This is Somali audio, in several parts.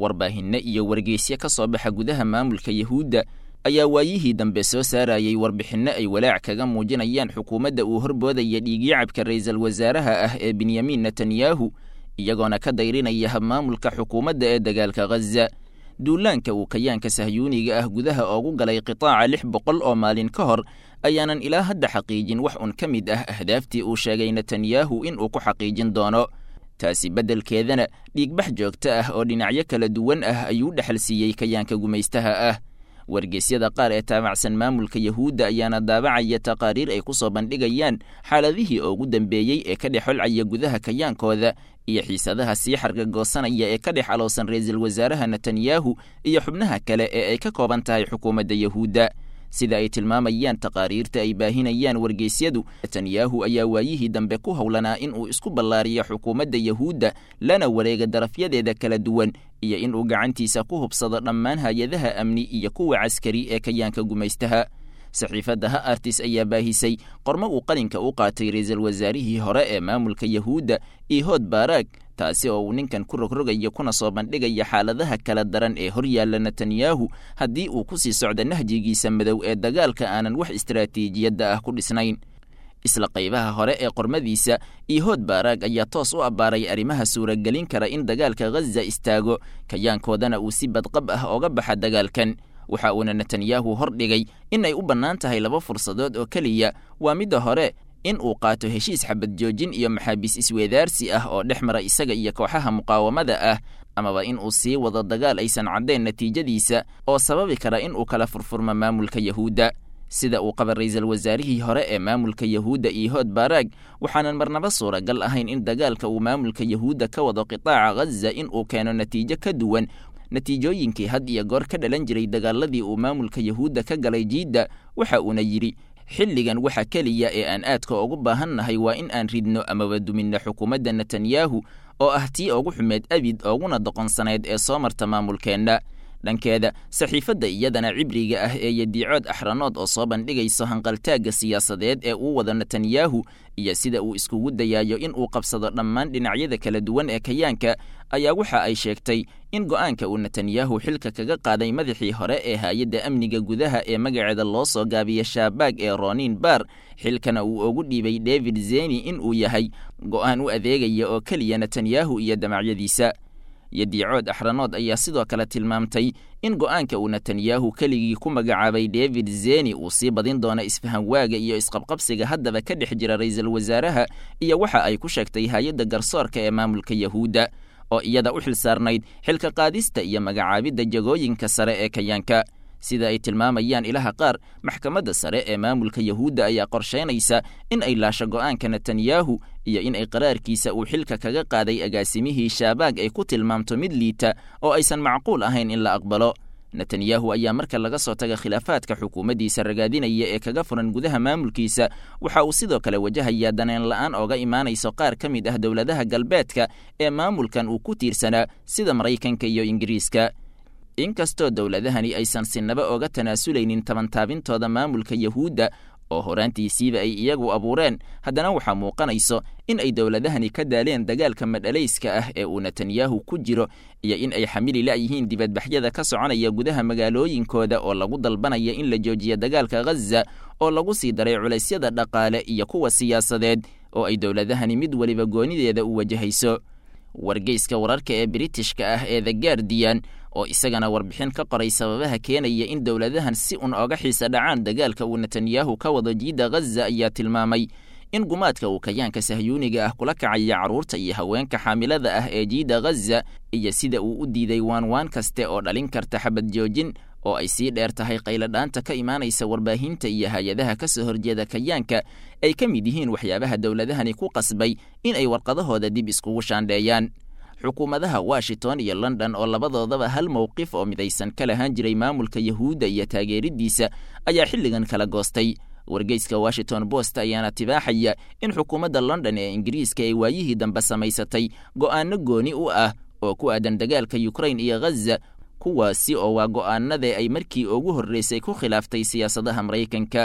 warbaahinno iyo wargeysyo ka soo baxa gudaha maamulka yahuudda ayaa waayihii dambe soo saarayay warbixinno ay walaac kaga muujinayaan xukuumadda uu horboodaya dhiigyacabka ra'iisul wasaaraha ah ee benyamin netanyahu iyagoona ka dayrinaya habmaamulka xukuumadda ee dagaalka ghaza duulaanka uu kayaanka sahyuuniga ah gudaha oogu galay qitaaca lix boqol oo maalin ka hor ayaanan ilaa hadda xaqiijin wax un ka mid ah ahdaaftii uu sheegay netanyahu in uu ku xaqiijin doono taasi beddelkeedana dhiigbax joogto ah oo dhinacyo kala duwan ah ayuu dhexal siiyey kayaanka gumaystaha ah wargeysyada qaar ee taabacsan maamulka yahuudda ayaana daabacaya taqaariir ay ku soo bandhigayaan xaaladihii ugu dambeeyey ee ka dhex holcaya gudaha kayaankooda iyo xiisadaha sii xargagoosanaya ee ka dhex alowsan ra'iisul wasaaraha netanyahu iyo xubnaha kale ee ay ka kooban tahay xukuumadda yahuudda sida ay tilmaamayaan taqaariirta ay baahinayaan wargeysyadu netanyahu ayaa waayihii dambe ku howlanaa in uu isku ballaariyo xukuumadda yahuudda lana wareega darafyadeeda kala duwan iyo in uu gacantiisa ku hubsado dhammaan hay-adaha amni iyo kuwa caskari ee kayaanka gumaystaha saxiifadda ha artis ayaa baahisay qormo uu qalinka u qaatay ra'iisul wasaarihii hore ee maamulka yahuudda ihood baaraag taasi oo uu ninkan ku rogrogayo kuna soo bandhigaya xaaladaha kala daran ee hor yaalla netanyahu haddii uu ku sii socdo nahjigiisa madow ee dagaalka aanan wax istaraatiijiyadda ah ku dhisnayn isla qaybaha hore ee qormadiisa ihood baaraag ayaa toos u abbaaray arrimaha suuragelin kara in dagaalka ghaza istaago kayaankoodana uu si badqab ah ooga baxa dagaalkan waxa uuna netanyahu hor dhigay in ay u bannaan tahay laba fursadood oo keliya waa midda hore in uu qaato heshiis xabad joojin iyo maxaabiis isweedaarsi ah oo dhex mara isaga iyo kooxaha muqaawamada ah amaba in uu sii wado dagaal aysan caddayn natiijadiisa oo sababi kara in uu kala furfurmo maamulka yahuudda sida uu qaba ra'iisul wasaarihii hore ee maamulka yahuudda ihood baaraag waxaanan marnaba suuragal ahayn in dagaalka uu maamulka yahuudda ka wado qitaaca ghaza in uu keeno natiijo ka duwan natiijooyinkii had iyo goor ka dhalan jiray dagaaladii uu maamulka yahuudda ka galay jiidda waxa uuna yidhi xilligan waxa keliya ee aan aadka ugu baahannahay waa in aan ridno amaba duminno xukuumadda netanyahu oo ah tii ugu xumeed abid ooguna doqonsanayd ee soo marta maamulkeenna dhankeeda saxiifadda iyadana cibriga ah ee yadiicood axranood oo soo bandhigayso hanqaltaagga siyaasadeed ee uu wado netanyahu iyo sida uu iskugu dayaayo in uu qabsado dhammaan dhinacyada kala duwan ee kayaanka ayaa waxa ay sheegtay in go'aanka uu netanyahu xilka kaga qaaday madaxii hore ee hay-adda amniga gudaha ee magaceeda loo soo gaabiya shaabaag ee ronin bar xilkana uu ugu dhiibay david zeni in uu yahay go'aan u adeegaya oo keliya netanyahu iyo damacyadiisa yadiicood axranood ayaa sidoo kale tilmaamtay in go'aanka uu netanyahu keligii ku magacaabay david zeni uu sii badin doono isfahanwaaga iyo isqabqabsiga haddaba ka dhex jira ra'iisul wasaaraha iyo waxa ay ku sheegtay hay-adda garsoorka ee maamulka yahuudda oo iyada u xil saarnayd xilka qaadista iyo magacaabidda jagooyinka sare ee kayaanka sida ay tilmaamayaan ilaha qaar maxkamadda sare ee maamulka yahuudda ayaa qorshaynaysa in ay laasho go'aanka netanyahu iyo in ay qaraarkiisa uu xilka kaga qaaday agaasimihii shaabaag ay ku tilmaamto mid liita oo aysan macquul ahayn in la aqbalo netanyahu ayaa marka laga soo taga khilaafaadka xukuumaddiisa ragaadinaya ee kaga furan gudaha maamulkiisa waxa uu sidoo kale wajahayaa daneen la'aan ooga imaanayso qaar ka mid ah dowladaha galbeedka ee maamulkan uu ku tiirsanaa sida maraykanka iyo ingiriiska inkastoo dowladahani aysan sinaba oga tanaasulaynin tabantaabintooda maamulka yahuudda oo horaantiisiiba ay iyagu abuureen haddana waxaa muuqanayso in ay dowladahani ka daaleen dagaalka madhalayska ah ee uu netanyahu ku jiro iyo in ay xamili la'yihiin dibadbaxyada ka soconaya gudaha magaalooyinkooda oo lagu dalbanaya in la joojiyo dagaalka ghaza oo lagu sii daray culaysyada dhaqaale iyo kuwa siyaasadeed oo ay dowladahani mid weliba goonideeda u wajahayso wargeyska wararka ee britishka ah ee the guardian oo isagana warbixin ka qoray sababaha keenaya in dowladahan si un oga xiisa dhacaan dagaalka uu netanyahu ka wado jiidda ghaza ayaa tilmaamay in gumaadka uu kayaanka sahyuuniga ah kula kacaya carruurta iyo haweenka xaamilada ah ee jiidda ghaza iyo sida uu u diiday waanwaan kaste oo dhalin karta xabad joojin oo ay sii dheer tahay qayladhaanta ka imaanaysa warbaahinta iyo hay-adaha ka soo horjeeda kayaanka ay ka mid yihiin waxyaabaha dowladahani ku qasbay in ay warqadahooda dib iskugu shaandheeyaan xukuumadaha washington iyo london oo labadoodaba hal mowqif oo midaysan ka lahaan jiray maamulka yahuudda iyo taageeriddiisa ayaa xilligan kala goostay wargeyska washington post ayaana tibaaxaya in xukuumadda london ee ingiriiska ay waayihii dambe samaysatay go'aano gooni u ah oo ku aadan dagaalka yukrain iyo ghaza kuwaasi oo waa go'aanadee ay markii ugu horreysay ku khilaaftay siyaasadaha maraykanka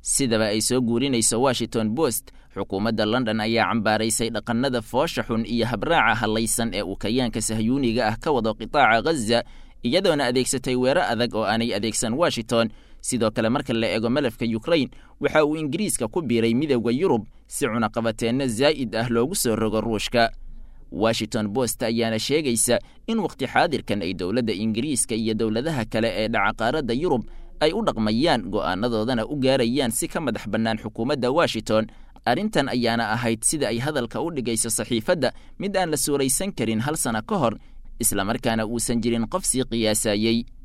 sidaba ay soo guurinayso washington post xukuumadda london ayaa cambaaraysay dhaqannada foosha xun iyo habraaca hallaysan ee uu kayaanka sahyuuniga ah ka wado qitaaca ghaza iyadoona adeegsatay weero adag oo aanay adeegsan washington sidoo kale marka la eego malafka yukrain waxa uu ingiriiska ku biiray midowda yurub si cunaqabateenno zaa'id ah loogu soo rogo ruushka washington post ayaana sheegaysa in wakhti xaadirkan ay dowladda ingiriiska iyo dowladaha kale ee dhaca qaaradda yurub ay u dhaqmayaan go'aanadoodana u gaarayaan si ka madax bannaan xukuumadda washington arrintan ayaana ahayd sida ay hadalka u dhigayso saxiifadda mid aan la suuraysan karin hal sana ka hor islamarkaana uusan jirin qof sii qiyaasayey